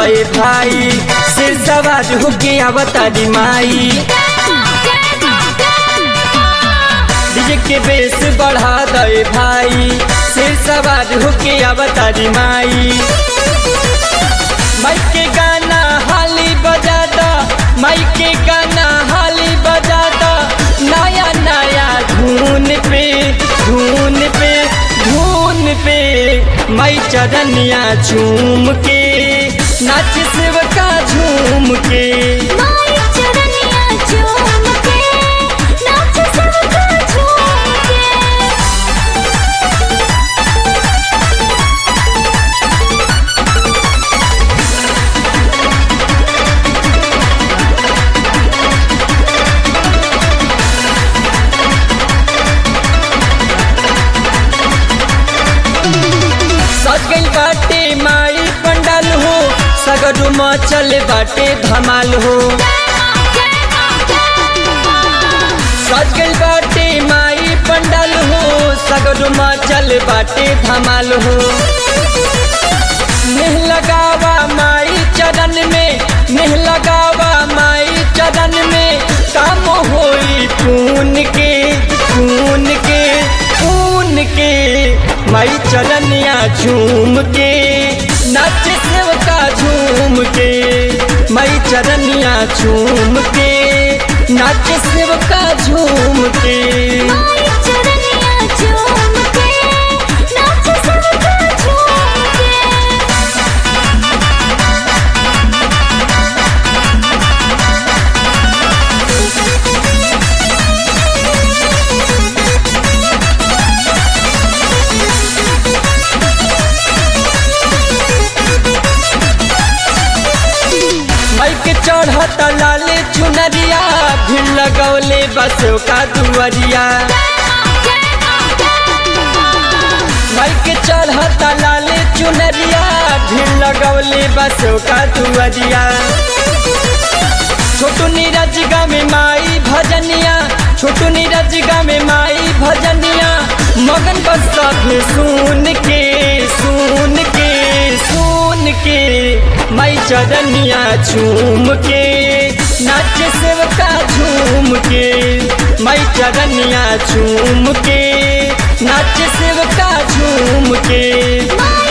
दे भाई सिर सवार होके आवतारी माई डीजे के बेस बढ़ा दे भाई सिर सवार होके आवतारी माई माइक के गाना हाली बजा दा माइक के गाना हाली बजा दा नया नया धुन पे धुन पे धुन पे मई चरनिया झूम के नाच शिवका झूम के माई चरनिया झूम के नाच सबका झूम के सज गई बाटे माई पंडाल हो सगरू मचल बाटे धमाल हो सज गई बाटे माई पंडाल हो सगरू मचल बाटे धमाल हो नेह लगावा माई चरण में नेह लगावा माई चरण में काम होई खून के खून के खून के माई चरनिया झूम के नाच सेवका झूम के माई चरनिया झूम के नाच सेवका झूम के माई चरनिया झूम के नाच सबका झूम के माइक चढ़त लाले चुनरिया भीड़ लगौले बसों का दुअरिया माइक चढ़त लाले चुनरिया भीड़ लगौले बसों का दुअरिया छोटू नीरज गा में माई भजनिया छोटू नीरज गा में माई भजनिया मगन बस सब सुन के सुन के सुन के माई चरनिया झूम के नाच सेवका झूम के माई चरनिया झूम के नाच सेवका झूम के माई